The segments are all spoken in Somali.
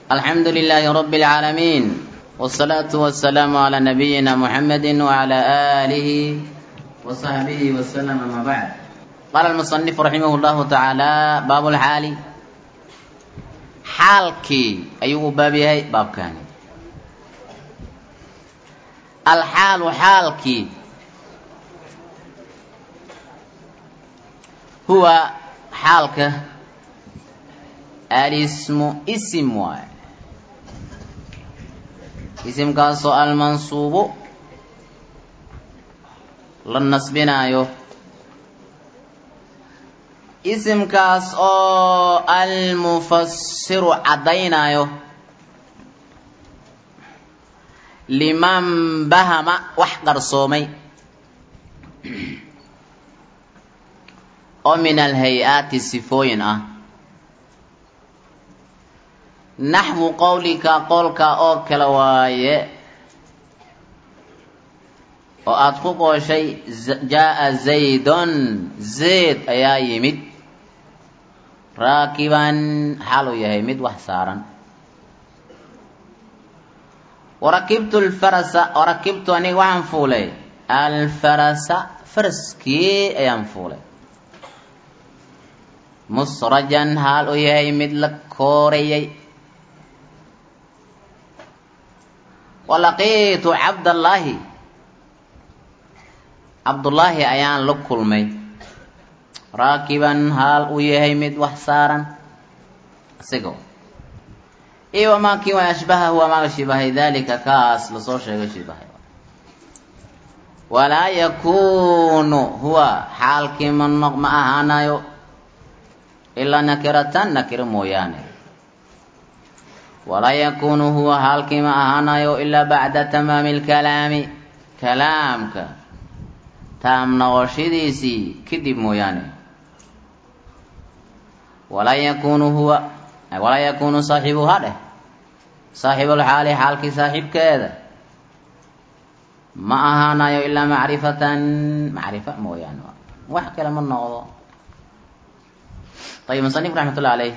الحمد لله رب العالمين والصلاة والسلام على نبينا محمد وعلى آله وصحبه وسلم أما بعد قال المصنف رحمه الله تعالى باب الحال حالكي أيوه باب هي باب كان الحال حالكي هو حالك الاسم اسم واي isimkaasoo almansuubu la nasbinaayo isimkaas oo almufasiru caddaynaayo liman bahama wax qarsoomay oo min alhay-aati sifooyin ah naxwu qowlika qowlka oo kale waaye oo aada ku qooshay jaa-a zaydon zayd ayaa yimid raakiban xaal uu yahay mid wax saaran warakibtu alfarasa warakibtu aniga waxaan fuulay alfarasa faraskii ayaan fuulay musrajan xaal uu yahay mid la koorayay walaqiitu cabdallaahi cabdullaahi ayaan la kulmay raakiban haal uu yahay mid wax saaran isago iyo wamaa kii wa ashbahahu amaaga shibahay daalika kaas lasoo sheegay shibahay walaa yakuunu huwa xaalkii ma noq ma ahaanayo ilaa nakiratan nakiro mooyaane walaa yakuunu huwa haalkii ma ahaanayo ilaa bacda tamaami lkalaami kalaamka taam noqoshadiisii kadib mooyaane walaa yakuunu huwa walaa yakuunu saaxibuhaa dheh saaxibulxaali xaalkii saaxiibkeeda ma ahaanayo ilaa macrifatan macrifa mooyaane wax kale ma noqdo ayib musanif raxmat ullah caleyh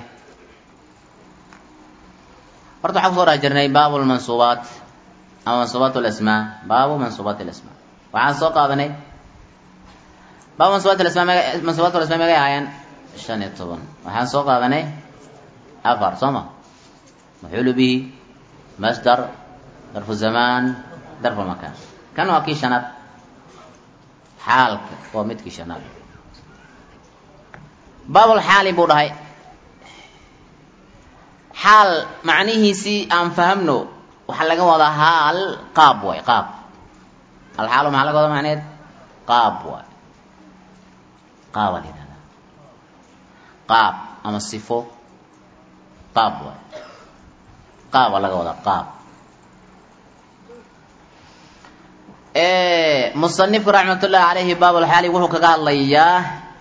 horta waxaan kusoo dhex jirnay baabu lmansuubaat ama mansuubaat lasmaa baabu mansuubaat lasmaa waxaan soo qaadanay baabu mansuubaat lasmaa mega mansuubaat lasmaa megay ahaayeen shan iyo toban waxaan soo qaadanay afar soo ma maxuulu bihi masdar darfu zamaan darfu makaan kan waa kii shanaad xaalka waa midkii shanaad baabulxaali buu dhahay xaal macnihiisii aan fahamno waxaa laga wadaa haal qaab waay qaab alxaalu maxaa laga wadaa macneed qaab waay qaaba la yidhahdaa qaab ama sifo qaab waay qaaba laga wadaa qaab musanifku raxmatullaahi caleyhi baabulxaali wuxuu kaga hadlayaa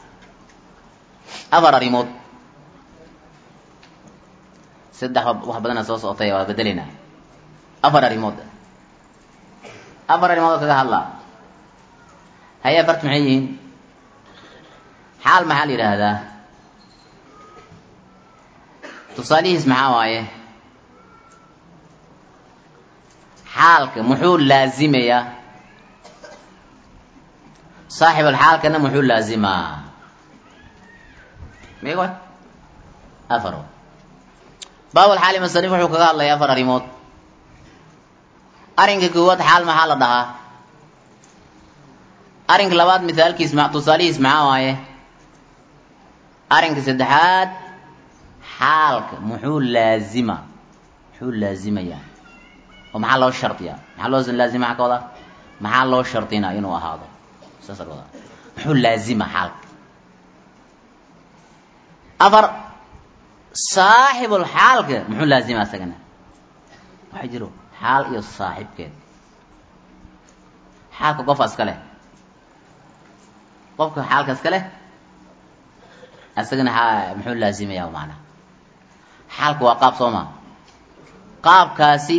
afar arrimood saddex wax badana soo socotay waa bedelina afar arrimood afar arrimood oo kaga hadlaa haye afarta maxay yihiin xaal maxaa la yidhaahdaa tusaalihiis maxaa waaye xaalka muxuu laazimayaa saaxibul xaalkana muxuu laazimaa migo afar baabulxaali masanif wuxuu kaga hadlaya afar arrimood arrinka koowaad xaal maxaa la dhahaa arrinka labaad mithaalkiis ma tusaalihiis maxaa waaye arrinka saddexaad xaalka muxuu laazima muxuu laazimayaa oo maxaa loo shardiyaa maxaa loo laazima maxaa ka wadaa maxaa loo shardinaa inuu ahaado saasa ka wadaa muxuu laazima xaalka afar saaxibul xaalka muxuu laazima isagana waxaa jiro xaal iyo saaxibkeed xaalka qofka iska leh qofka xaalka iska leh isagana muxuu laazimaya maanaa xaalka waa qaab soo maa qaabkaasi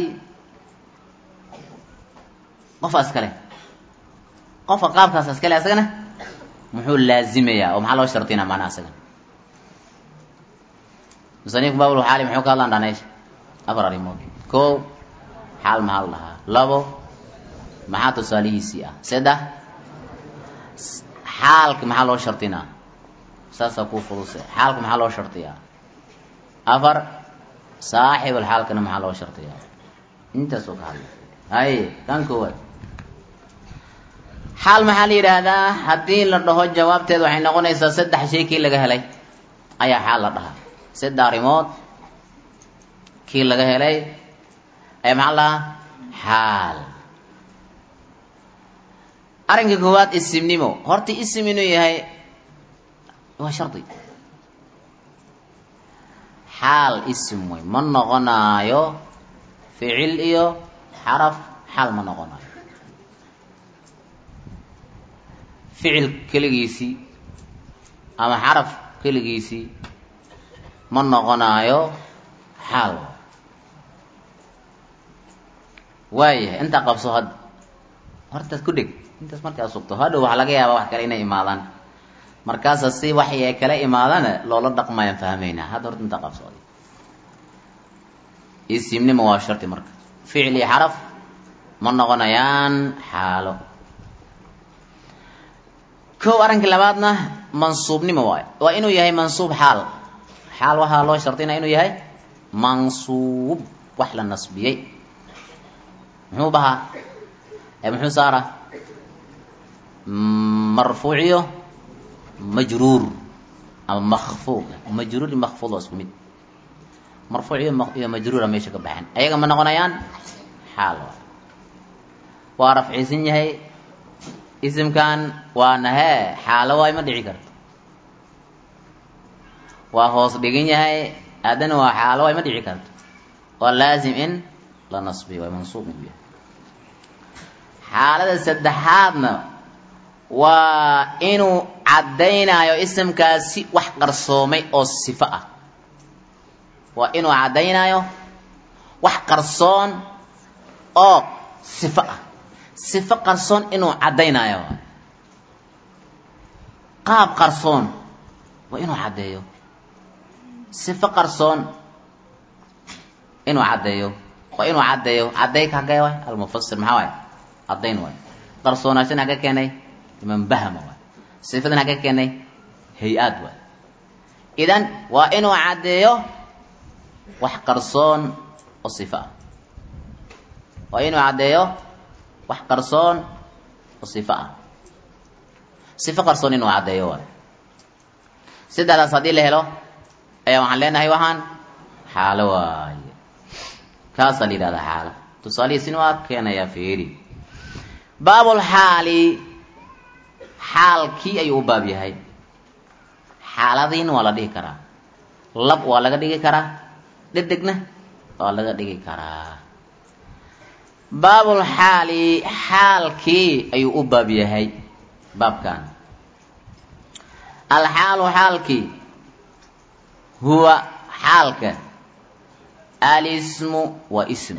qofka iska leh qofka qaabkaas iska leh isagana muxuu laazimayaa oo maxaa loo shardinaa maanaa isagana musanifku baabul xaali muxuu ka hadlaan dhaneysha afar arrimood kow xaal maxaa la dhahaa labo maxaa tusaalihiisii ah saddex xaalka maxaa loo shardinaa saasaa kuu fuduse xaalka maxaa loo shardiyaa afar saaxibul xaalkana maxaa loo shardiyaa intaasoo ka hadla haye kan koowaad xaal maxaa la yidhaahdaa haddii la dhaho jawaabteeda waxay noqonaysaa saddex shay kii laga helay ayaa xaal la dhahaa saddex arrimood kii laga helay ayaa maxaa la dhahaa xaal arrinka koowaad isimnimo horta isim inuu yahay waa shardi xaal isim wey ma noqonaayo ficil iyo xaraf xaal ma noqonaayo ficil keligiisii ama xaraf keligiisii ma noqonaayo xaal waayahay intaa qabso hadda hortaad ku dheg intaas markaa sugto hadhow waxaa laga yaabaa wax kale inay imaadaan markaasa si waxay ay kala imaadana loola dhaqmayaan fahmaynaa hadda horta intaa qabsooday isimnimo waa shardi marka ficil iyo xaraf ma noqonayaan xaalo kow arrinka labaadna mansuubnimo waayo waa inuu yahay mansuub xaal xaal waxaa loo shardinaya inuu yahay mansuub wax la nasbiyey muxuu bahaa ee muxuu saara marfuuciyo majruur ama makfuud majruur iyo makfuud waa isku mid marfuuc iyo iyo majruura meesha ka baxeen ayaga ma noqonayaan xaal waay waa rafciisan yahay isimkan waana hee xaalo waay ma dhici karto waa hoos dhigan yahay haddana waa xaalo waay ma dhici karto waa laazim in la nasbiyo waa mansuub inuu yahay xaalada saddexaadna waa inuu caddaynayo isimkaasi wax qarsoomay oo sifo ah waa inuu caddaynayo wax qarsoon oo sifo ah sifo qarsoon inuu caddaynayo qaab qarsoon waa inuu caddeeyo sifo qarsoon inuu caddeeyo waa inuu caddeeyo caddayka hagee waay almufasir maxaa waay caddayn waay qarsoonaashan hagga keenay iman bahama waay sifadan hagga keenay hay-aad waay idan waa inuu caddeeyo wax qarsoon oo sifo ah waa inuu caddeeyo wax qarsoon oo sifo ah sifo qarsoon inuu caddeeyo waay saddexdaas haddii la helo ayaa waxaan leenahay waxaan xaalo waaye kaasaa la yidhahdaa xaalo tusaalihiisina waa keenayaa feeri baabulxaali xaalkii ayuu u baab yahay xaaladiina waa la dhihi karaa lab waa laga dhigi karaa dhedegna waa laga dhigi karaa baabulxaali xaalkii ayuu u baab yahay baabkan alxaalu xaalkii huwa xaalka alismu waa ism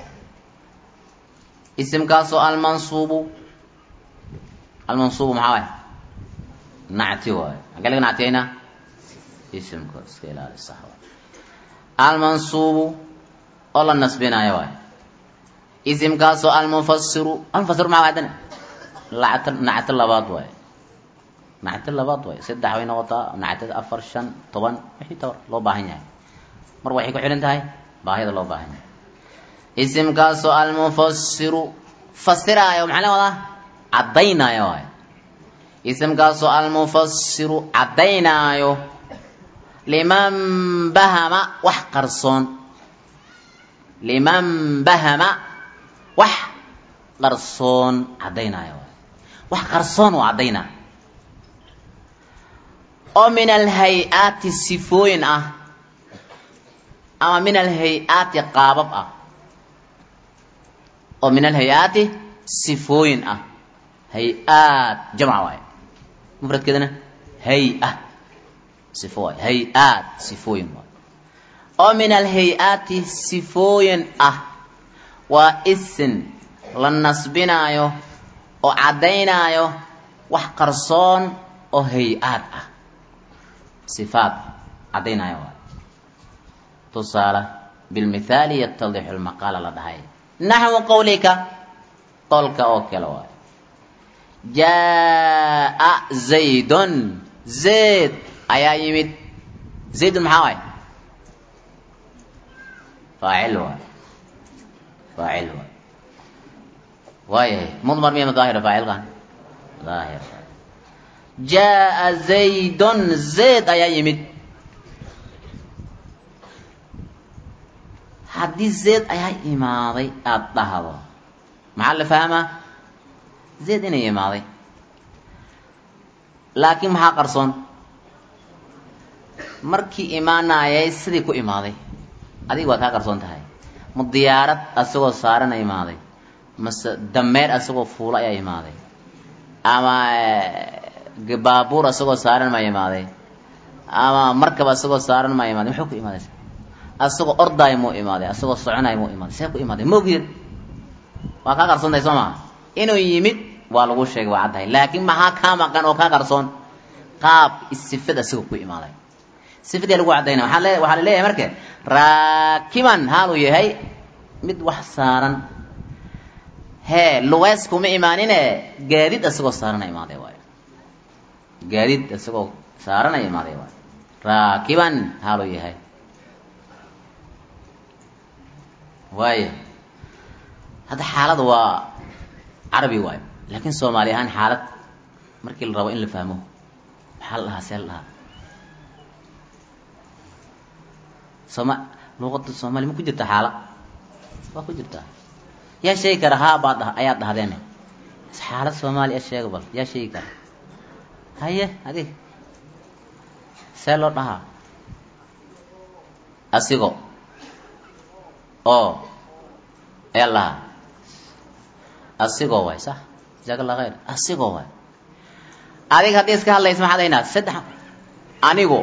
isimkaasoo almansuubu almansuubu maxaa waay nacti waayo hagee laga nactiyayna isimka iska ilaali sax waay almansuubu oo la nasbinayo waay isimkaasoo almufasiru almufasiru maxaa waay haddana lacto nacto labaad waay nacto labaad waay saddex way noqotaa nactada afar shan toban wixii tabar loo baahan yahay mar waxay ku xidhan tahay baahida loo baahan yahay isimkaasoo almufasiru fasiraayo maxaa la wadaa caddaynaayo waay isimkaasoo almufasiru caddaynaayo liman bahama wax qarsoon liman bahama wax qarsoon caddaynaayo waay wax qarsoon oo caddaynaa oo min alhay-aati sifooyin ah ama min alhay-aati qaabab ah oo min alhay-aati sifooyin ah hay-aad jamca waaye mufradkeedana hay-a sifo waay hay-aad sifooyin waay oo min alhay-aati sifooyin ah waa isin la nasbinaayo oo caddaynaayo wax qarsoon oo hay-aad ah sifaad caddaynaayo waay tusaale bilmithaali yatadixu lmaqaala la dhahay naxwu qawlika qolka oo kale waayo jaa zaydun zayd ayaa yimid zaydun maxaa waay faacil waay faacil waay waayahay mudmar miya daahira faacilkan daahir jaa zaydun zayd ayaa yimid haddii zayd ayaa imaaday aada dhahdo maxaa la fahmaa zayd inay imaaday laakiin maxaa qarsoon markii imaanayay sidii ku imaaday adiga waa kaa qarsoon tahay ma diyaarad asagoo saarana imaaday mase dameer asagoo fuulo ayaa imaaday ama baabuur asagoo saaran ma imaaday ama markab asagoo saaran ma imaaday muxuu ku imaaday asagoo ordaay muu imaaday asagoo soconaay muu imaaday see ku imaaday maogid waa kaa qarsoon tahay soo maa inuu yimid waa lagu sheegay waa caddahay laakiin maxaa kaa maqan oo kaa qarsoon qaab sifada asagoo ku imaaday sifadii lagu caddayna waaa le waxaa la leeyahay marka raakiban haaluu yahay mid wax saaran hee lugeys kuma imaanine gaadiid asagoo saarana imaaday waayo gaadiid isagoo saaranaya imaaday waay raakiban haaluu yahay waaya hadda xaalada waa carabi waayo laakiin soomaali ahaan xaalad markii la rabo in la fahmo maxaa la dhahaa see la dhahaa sooma luqada soomaaliya ma ku jirta xaala waa ku jirtaa yaa sheegi kara haa baad dha ayaad dhahdeen xaalad soomaaliya sheega bal yaa sheegi kara haye adig see loo dhahaa asigo oo ayaa lahaa asigoo waay sax jazaaka allah khayr asigoo waay adig haddii iska hadlaysa maxaad haynaa saddex anigu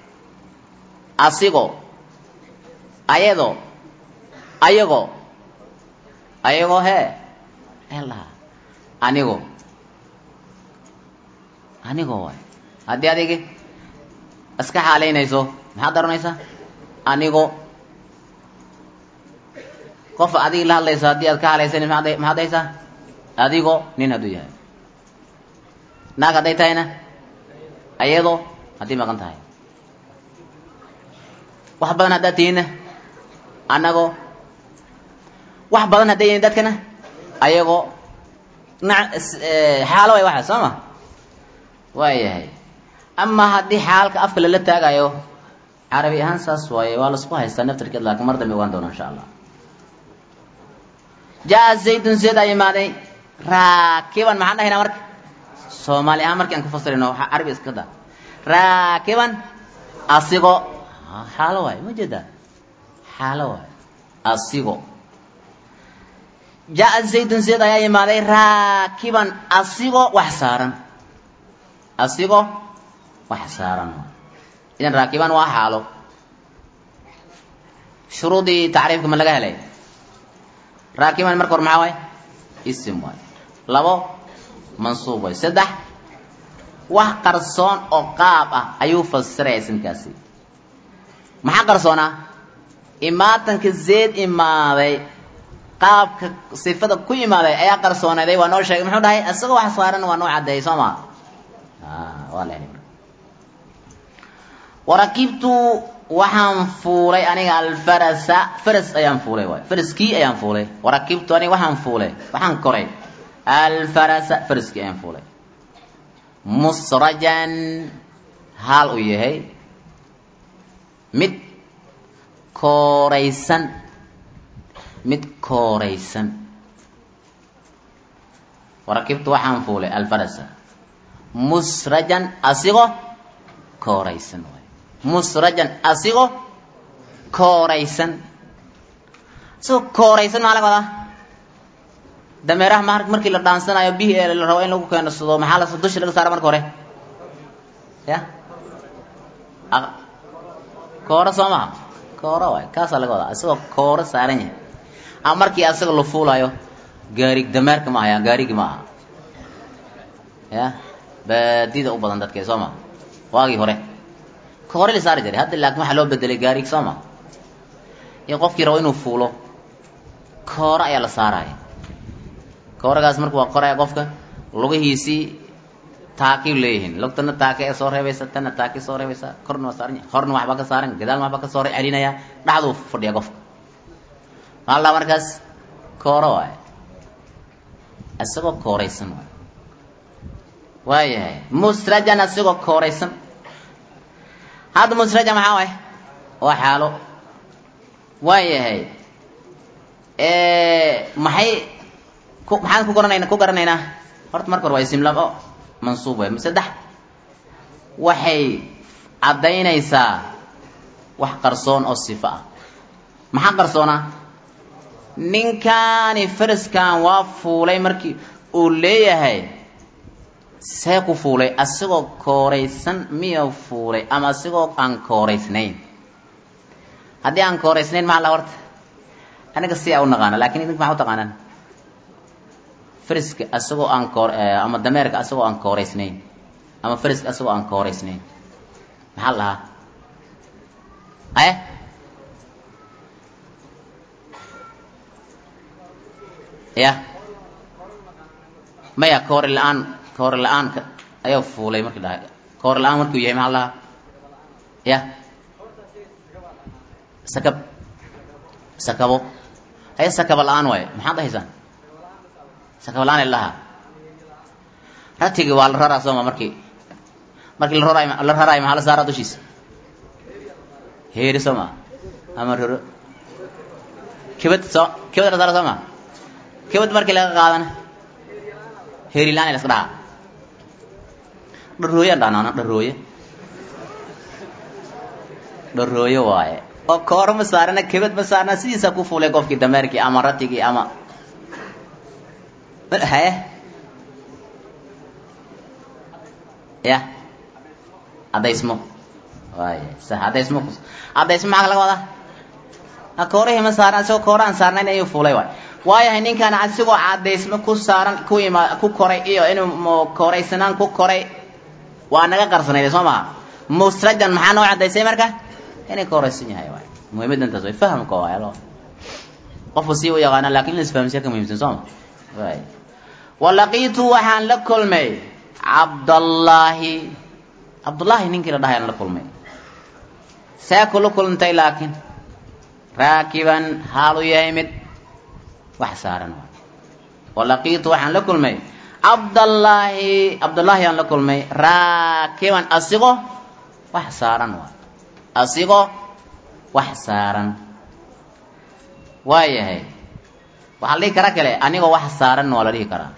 asigo ayado ayago ayagoo hee ayaa lahaa anigo anigoo waay haddii adigi iska xaalaynayso maxaad daranaysaa anigo qof adigi la hadlayso haddii aad ka halaysan maad maxaad haysaa adigo nin hadduu yahay naag hadday tahayna ayado haddii maqan tahay wax badan haddaad tihiinna annago wax badan hadday yihiin dadkana ayagoo na xaalo way waxa soo ma waayahay ama haddii xaalka afka lala taagayo carabi ahaan saas waaye waa laisku haystaa naftarkeed laakiin mar dambe ogaan doona insha allah jaa zaydun zayd aa imaaday raakiban maxaan dhahaynaa marka soomaali ahaan marki aan ku fasirino waxaa carabi iska da raakiban asigo xaalo waayo ma jeeda xaalo waayo asigo jaa zaydun zayd ayaa imaaday raakiban asigo wax saaran asigo wax saaran idan raakiban waa xaalo shuruudii tacriifka ma laga helay raakiban marka hor maxaa waay isim waay labo mansuub waay saddex wax qarsoon oo qaab ah ayuu fasiraya isimkaasi maxaa qarsoonaa imaatanka zeed imaaday qaabka sifada ku imaaday ayaa qarsoonaday waa noo sheegay muxuu dhahay isagoo wax saaran waa noo caddeeyay soo maa waa la helay warakibtu waxaan fuulay aniga alfarasa faras ayaan fuulay waay faraskii ayaan fuulay warakibtu aniga waxaan fuulay waxaan koray alfarasa faraskii ayaan fuulay musrajan haal uu yahay mid kooraysan mid kooraysan warakibtu waxaan fuulay alfarasa musrajan asigoo kooraysan waay musrajan asigoo kooraysan asigoo kooraysan maxaa laga wadaa dameeraha ma markii la dhaansanayo bihi ee la rabo in lagu keenasado maxaa la dusha laga saara marka hore ya kooro soo maha kooro waay kaasaa laga wadaa isagoo kooro saaran yahay ama markii asaga la fuulayo gaari dameerka ma aha gaarigi ma aha ya baadida u badan dadke soo ma waagii hore ka hore la saari jiray hadda laakin waxaa loo bedelay gaarig soo ma iyo qofkii rabo inuu fuulo kooro ayaa la saaraya kooragaas marka waa qoraya qofka lugihiisii taakay leeyihiin lugtana taake ee soo reebaysa tana taake soo reebaysa korna waa saaran horna waxba ka saaran gadaalna waxba ka soo celinaya dhaxduu fadhiya qofka maxaa la markaas kooro waay isagoo kooraysan waay waayahay musrajan isagoo kooraysan hadda musraja maxaa waay waa xaalo waayahay maxay ku maxaan ku garanayna ku garanaynaa horta marka hore waa isimlaam o mansuub waay saddex waxay caddaynaysaa wax qarsoon oo sifo ah maxaa qarsoona ninkaani fariskan waa fuulay markii uu leeyahay see ku fuulay asigoo kooraysan miya fuulay ama asigoo aan kooraysnayn haddii aan kooraysnayn maxaa la horta aniga si a u naqaana lakin idink maxaa u taqaanaan friska asagoo aan koor ama dameerka asagoo aan kooraysnayn ama friska asagoo aan kooraysnayn maxaa la dhahaa aye ya maya koori la-aan koori la-aanka ayaa fuulay markii dhahay koori la-aan markuu yahay maxaa la dhahaa ya sakab sakabo haya sakaba la-aan waayo maxaad dhahaysaan sakaba la-aan ilahaa ratigi waa la raraa sooma markii markii la raraay la raraayo maxaa la saaraa dushiisa heeri soo maa ama roro kibad soo kibad la saara soo maa kibad markii laga qaadana heeri la-aan laska dhahaa dharooyaan dhahnaan dharooye dharooye waaye oo kooro ma saarana kebad ma saarna sidiisa ku fuulay qofkii dameerkii ama ratigii ama haye ya cadaysmo waay sa cadaysmo cadaysmo maxaa laga wadaa koorihii ma saaran asigoo koora aan saarnayn ayuu fuulay waay waayahay ninkaan asigoo cadaysmo ku saaran ku ima ku koray iyo inuu kooraysanaan ku koray waa naga qarsanayda soo maha musrajan maxaa noo cadaysay marka inay kooraysan yahay waay muhiimadda intaas way fahamka waay alo qofku sii u yaqaana lakin in la isfahamsiya ka muhiimsan soo ma waay walaqiitu waxaan la kulmay cabdallaahi cabdullaahi ninkii la dhahay aan la kulmay see kula kulantay laakiin raakiban haalu yahay mid wax saaran waay walaqiitu waxaan la kulmay cabdallaahi cabdullaahi aan la kulmay raakiban asigoo wax saaran waay asigoo wax saaran waa yahay waxaa la dhihi karaa kale anigoo wax saaranna waa la dhihi karaa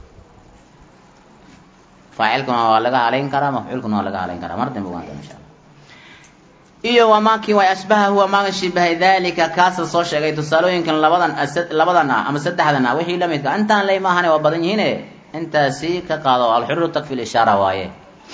faacilkuna waa laga halayn karaa mafcuulkuna waa laga halayn karaa mar dambe ogaanta insha alla iyo wamaakii way ashbaha huwa maaga shibahay dalika kaasa soo sheegay tusaalooyinkan labadan labadan ah ama saddexdan ah wixii la midka intaan lay maahane waa badan yihiine intaasi ka qaado alxururu takfi lishaara waaye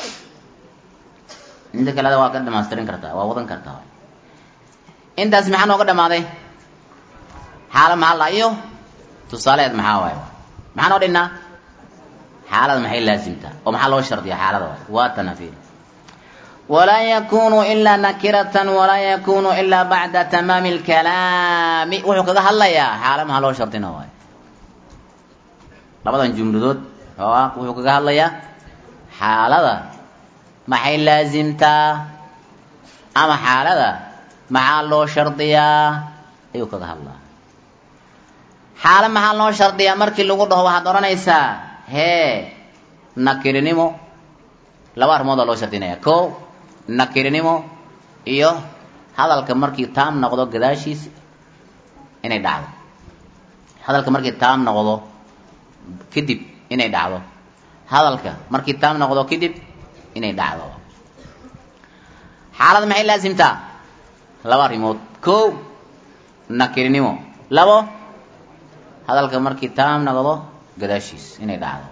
inta kaleda waa ka dhamaystirin kartaa waa wadan kartaa intaas maxaa nooga dhamaaday xaala maxaa la iyo tusaaleed maxaa waaye maxaa noo dhinnaa xaalada maxay laasimtaa oo maxaa loo shardiya xaalada waay waa tanafiir walaa yakunu ilaa nakiratan walaa yakunu ilaa bacda tamaami lkalaami wuxuu kaga hadlayaa xaala maxaa loo shardina waay labadan jumladood oo ah wuxuu kaga hadlayaa xaalada maxay laasimtaa ama xaalada maxaa loo shardiyaa ayuu kaga hadlaa xaalo maxaa loo shardiyaa markii lagu dhaho waxaad odhanaysaa hee nakirinimo laba arrimoodaa loo shardinaya ko nakirinimo iyo hadalka markii taam noqdo gadaashiisa inay dhacdo hadalka markii taam noqdo kadib inay dhacdo hadalka markii taam noqdo kadib inay dhacdo xaalada maxay laasimtaa laba arrimood ko nakirinimo labo hadalka markii taam noqdo gadaashiis inay dhacdo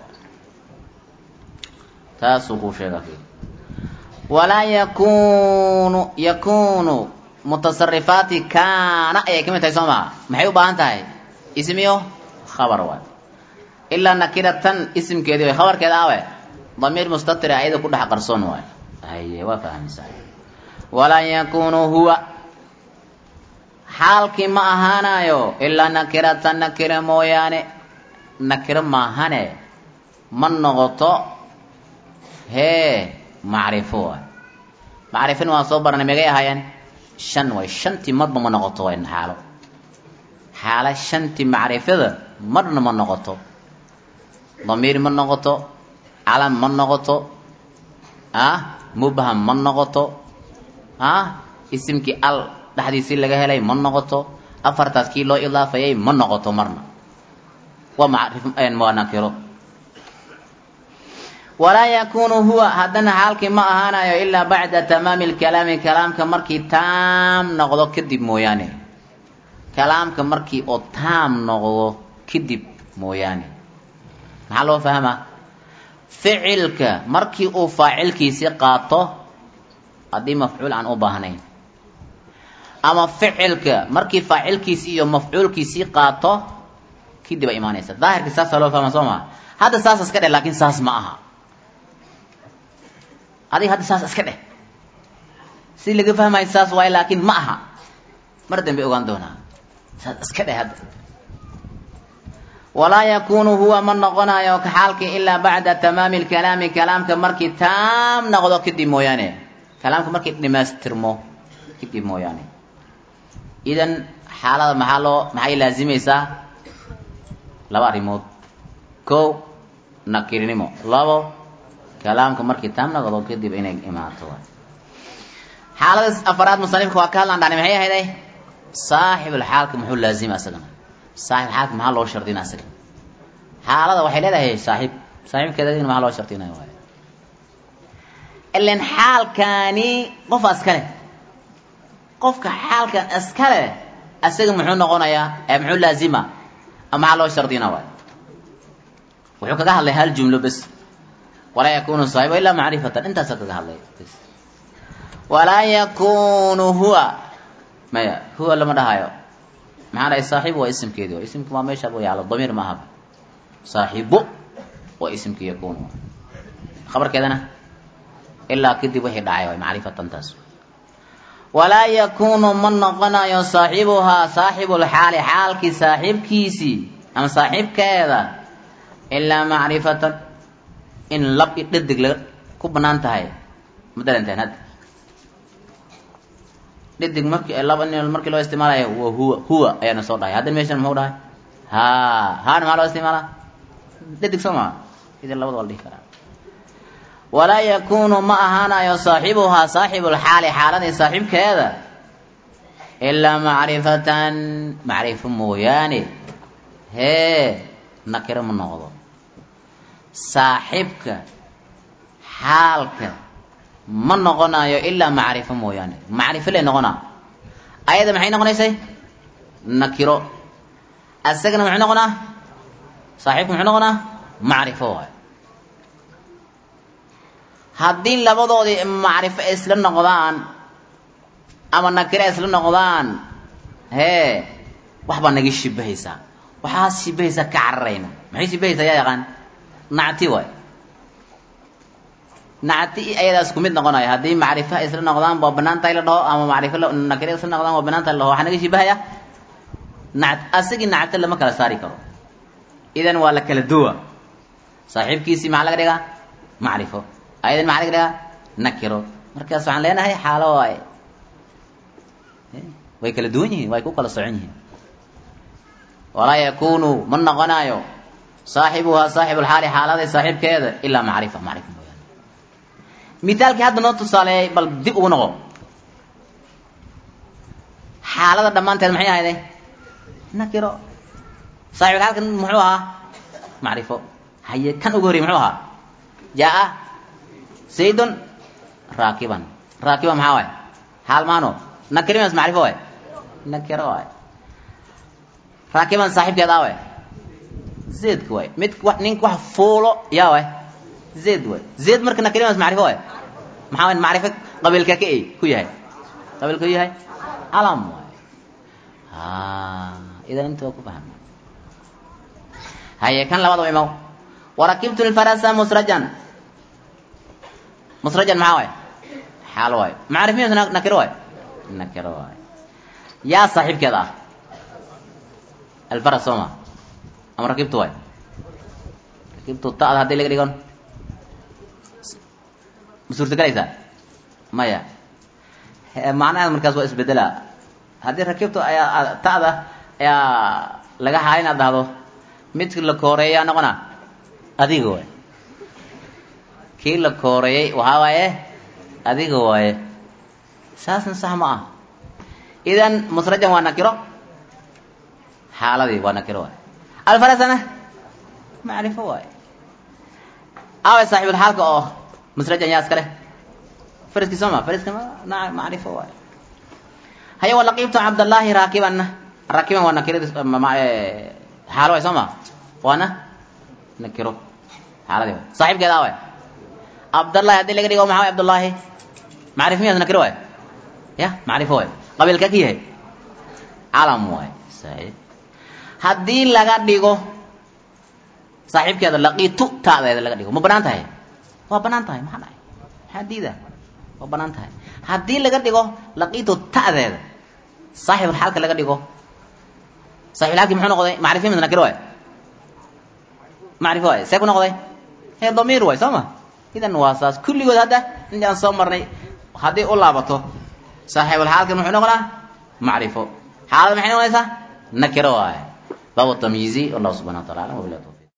taasuu kuu sheega walaa yakunu yakunu mutasarifaati kaana ayay kamid tahay soo maa maxay u baahan tahay ismiyo khabar waay ilaa nakiratan isimkeedii way khabarkeeda awe damiir mustatira ayada ku dhex qarsoon waay haye waa fahmaysaa walaa yakunu huwa xaalkii ma ahaanayo ilaa nakiratan nakira mooyaane nakiro maahane ma noqoto hee macrifo waay macrifina waan soo baranay megay ahaayeen shan way shantii marba ma noqoto way xaalo xaalo shantii macrifada marna ma noqoto damiir ma noqoto calam ma noqoto ah mubham ma noqoto ah isimkii al dhexdiisii laga helay ma noqoto afartaas kii loo idaafayay ma noqoto marna waa macrif waa nakiro walaa yakunu huwa haddana xaalkii ma ahaanayo ilaa bacda tamaami lkalaami kalaamka markii taam noqdo kadib mooyaane kalaamka markii oo taam noqdo kadib mooyaane maxaa loo fahmaa ficilka markii uu faacilkiisii qaato haddii mafcuul aan u baahnayn ama ficilka markii faacilkiisii iyo mafcuulkiisii qaato kadib ay imaanaysa daahirka saasaa loo fahmaa soo maa hadda saas iska dheh laakiin saas ma aha adiga hadda saas iska dheh si laga fahmayo saas waaye laakiin ma aha mar dambe ogaan doonaa saas iska dheh hadda walaa yakunu huwa ma noqonayo ka xaalkii ilaa bacda tamaami lkalaami kalaamka markii taam noqdo kadib mooyaane kalaamka markii dhamaystirmo kadib mooyaane idan xaalada maxaa loo maxay laazimaysaa laba arrimood kow nakirinimo labo kalaamka markii taam noqdo kadib inay imaato xaalada afaraad musanifka waa ka hadlaan dhani maxay ahayday saaxibulxaalka muxuu laazima isagana saaxib xaalka maxaa loo shardina isaga xaalada waxay leedahay saaxiib saaxiibkeeda maxaa loo shardinaya waay ilan xaalkaani qofa iskale qofka xaalkan iskale isaga muxuu noqonayaa ee muxuu laazima ama maxaa loo shardina waay wuxuu kaga hadlay hal jumlo bes walaa yakunu saaxiba ilaa macrifatan intaasa kaga hadlay walaa yakunu huwa maya huwa lama dhahayo maxaa dhahay saaxiib waa isimkeedi waa isimka waa meesha bu yaalo damiir ma ahaba saaxiibo waa isimka yakunu khabarkeedana ilaa kadib wixii dhacay waay macrifatan taas walaa yakunu ma noqonayo saaxibuhaa saaxibulxaali xaalkii saaxiibkiisii ama saaxiibkeeda ilaa macrifatan in lab i dhadig la ku banaan tahay ma daranteen hadda dhadig marki laba markii loo isticmaalayo wa huwa huwa ayaana soo dhahay haddana meeshan muxuu dhahay ha haana maxaa loo isticmaalaa dhadig soo maa idan labada waa la dhihi karaa walaa yakunu ma ahaanayo saaxibuhaa saaxibulxaali xaaladii saaxiibkeeda ilaa macrifatan macrifo mooyaane hee nakiro ma noqdo saaxibka xaalka ma noqonayo ilaa macrifo mooyaane macrifo lay noqonaa ayada maxay noqonaysay nakiro asagana muxuu noqonaa saaxiibka muxuu noqonaa macrifo waay haddii labadoodii macrifo ay isla noqdaan ama nakiro ay isla noqdaan hee waxbaa naga shibahaysaa waxaa shibahaysaa ka cararayna maxay shibahaysaa yaa yaqaan nacti waay nacti ayadaa isku mid noqonaya haddii macrifo ay isla noqdaan waa banaan tahay la dhaho ama macrifo nakiro isla noqdaan waa banaan tahay la dhaho waxaa naga shibahaya nact asagii nacti lama kala saari karo idan waa la kala duwa saaxiibkiisii maxaa laga dhigaa macrifo ayadan maxaa laga dhigaa nakiro markaas waxaan leenahay xaalo waaye way kala duwan yihiin way ku kala socon yihiin walaa yakunu ma noqonayo saaxibuhaa saaxibulxaali xaaladay saaxiibkeeda ilaa macrifa macrifa mooyaane mithaalkii hadda noo tusaaleeyay bal dib ugu noqo xaalada dhammaanteed maxay ahayday nakiro saaxibka halkan muxuu ahaa macrifo haye kan ugu horrey muxuu ahaa jaa zaydun raakiban raakiban maxaa waay xaal maano nakirimas macrifo waay nakiro waay raakiban saaxiibkeed aa waay zaydka waay mid ninka wax fuulo yaa waay zayd waay zayd marka nakirimas macrifo waay maxaa waay macrifo qabiilka ka ey ku yahay qabiilka ku yahay calam waay idan inta waa ku fahma haye kan labadaba imaw warakibtu lfarasa musrajan musrajan maxaa waay xaal waay macrifiyas nakiro waay nakiro waay yaa saaxiibkeeda ah alfaras sooma ama rakibtu waay rakibtu ta'da haddii laga dhigon ma suurtagelaysaa maya macnaheed markaas waa isbedela haddii rakibtu ayaa ta'da ayaa laga haa inaad dhahdo midki la kooreeyaa noqona adiga waay kii la kooreeyey waxaa waaye adiga waaye saasna sax ma ah idan musrajan waa nakiro xaaladii waa nakiro waay alfarasana macrifo waay aaway saaxibulxaalka oo musrajan yaa iska leh fariski sooma fariska ma macrifo waay haya wa laqiibtu cabdallaahi raakibanna raakiban waa nakiradi xaalo waay sooma waana nakiro xaaladii waay saaxiibkeeda aaway cabdallahi haddii laga dhigo maxaa way cabdullaahi macrif miyaas nakiro waay ya macrifo waay qabiilka ka yahay calam waay saxiib haddii laga dhigo saaxiibkeeda laqiitu ta'deeda laga dhigo ma banaan tahay waa banaan tahay maxaa dhahay maxaa diida waa banaan tahay haddii laga dhigo laqiitu ta'deeda saaxibulxaalka laga dhigo saaxibulxaalki muxuu noqday macrifi mis nakiro waay macrifo waay see ku noqday hee damiir waay soo ma idan waa saas kulligood hadda intii aan soo marnay haddii u laabato saaxibulxaalkan muxuu noqonaa macrifo xaalada maxay noqonaysaa nakiro waay baabu tamyiizi wallahu subxana wa tacala alam wabilah